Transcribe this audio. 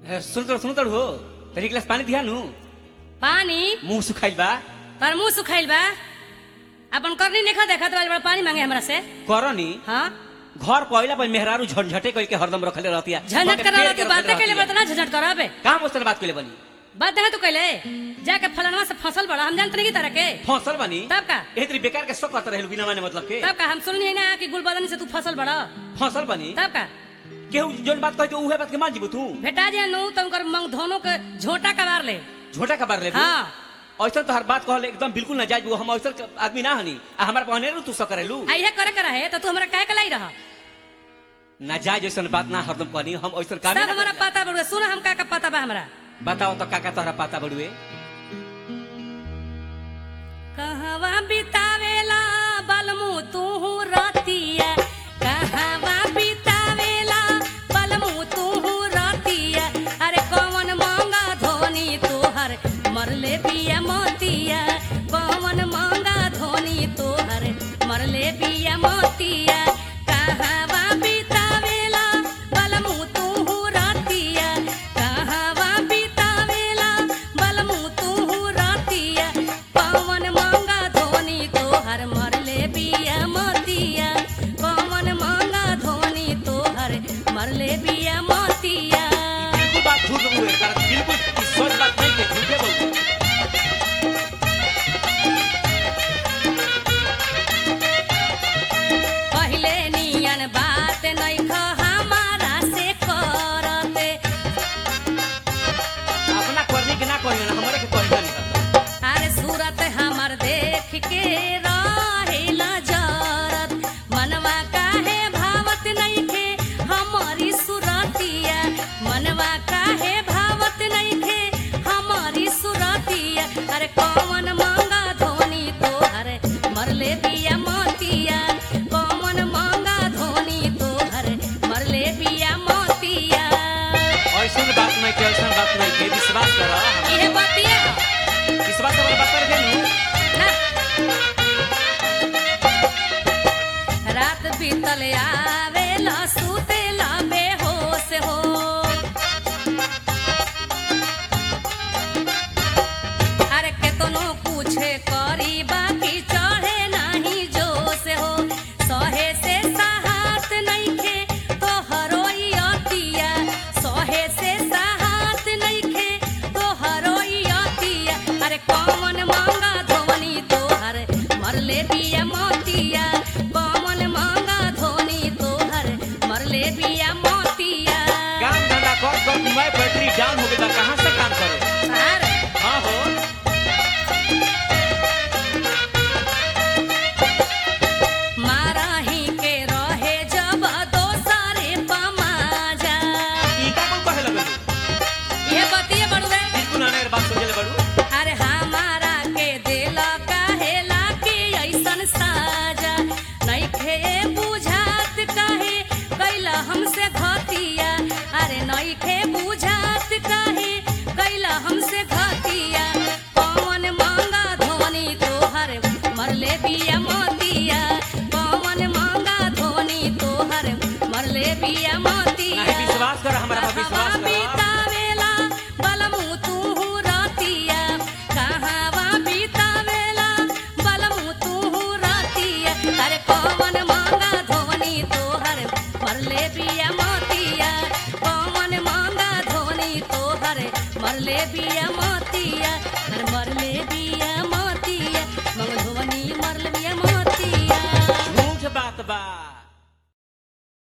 सुनतर सुनतर हो तरी गिलास पानी दिया नु पानी मुंह सुखाइल बा तार मुंह सुखाइल बा अपन करनी देखा देखा तो बड़ा पानी मांगे हमरा से करनी हाँ घर पहिला पर मेहरारू झंझटे कइल के हरदम रखले रहतिया झंझट करा तू बातें कैले बता झंझट करा बे काम उस बात कइले बनी बात है तू कैले जाके फलनवा से फसल बड़ा हम जानते नहीं की तरह के फसल बनी तब का ए तरी बेकार के शौक करत रहल बिना माने मतलब के तब का हम सुननी है ना कि गुलबदन से तू फसल बड़ा फसल बनी तब का केहू जोन बात कहे उहे बात के मान जीबू तू भेटा जे नु तो उनकर मंग धोनो के झोटा कबार ले झोटा का बार ले हाँ ऐसा तो हर बात कहले एकदम बिल्कुल ना जायज हम ऐसा आदमी ना हनी आ हमार पहने तू सब करेलू आ इहे करे करा है तो तू हमरा काहे कलाई रहा ना जायज ऐसा बात ना हरदम कहनी हम ऐसा काम सब हमारा पता बड़ुए सुन हम का का पता बा हमरा बताओ तो काका तोहरा पता बड़ुए कहवा बितावेला बलमु तू रतिया कहवा बितावेला बलमु तू रतिया अरे कौन मांगा धोनी तोहर मरले पिया मोतिया कौन मांगा धोनी तोहर मरले पिया मोतिया कहवा बितावेला बलमु तू रतिया कहवा बितावेला बलमु तू रतिया पवन मांगा धोनी तोहर मरले बिया मोतिया पवन मांगा धोनी तोहर मरले बिया मोतिया बिल्कुल बात झूठ बड़ुए कारण बिल्कुल ई सच बात नहीं के झूठे बड़ुए पहिले नियन बात नइख हमारा से करते अपना करनी के ना कहियो ना हमरे के कहियो नहीं अरे सूरत हमर देख के रहेला जरत मनवा काहे भावत नइखे हमारी सुरतिया मनवा काहे भावत नइखे हमारी सुरतिया अरे कौन मांगा धोनी तोहर मरले बिया मोतिया कौन मांगा धोनी तोहर मरले बिया मोतिया ऐसा बात नहीं के ऐसा बात नहीं के विश्वास करो इहे बतिया विश्वास वाला बात कर देनु ना रात बीतल आवेला सुतेला बेहोश हो अरे केतनो पूछे करी बाकी चढ़े नाही जोश हो सहे से साहत नइखे तो हरोई अतिया सहे से साहत नइखे तो हरोई अतिया अरे कौन मांगा धोनी तोहर मरले बिया मोतिया कौन मांगा धोनी तोहर मरले बिया मोतिया काम धंधा कर कर मैं बैटरी डाउन हो गई कहां से काम करो अरे हां हो माराही के रहे जब दोसरे पमाजा ई का कौन कहे लगल ये बतिए बड़ुए बिल्कुल ना बात सोचले बड़ू अरे हमारा के दिल कहेला के ऐसन साजा नइखे बुझात कहे कैला हमसे घतिया अरे नइखे बुझात कहे कैला हमसे घतिया कौन मांगा धोनी तोहर मरले बिया मोतिया कौन मांगा धोनी तोहर मरले बिया मोतिया नहीं विश्वास कर हमरा पर विश्वास कर बितावेला बलमु तू रतिया कहवा बितावेला बलमु तू रतिया अरे कौन मांगा धोनी तोहर मरले बिया मोतिया कौन मांगा धोनी तोहर मरले बिया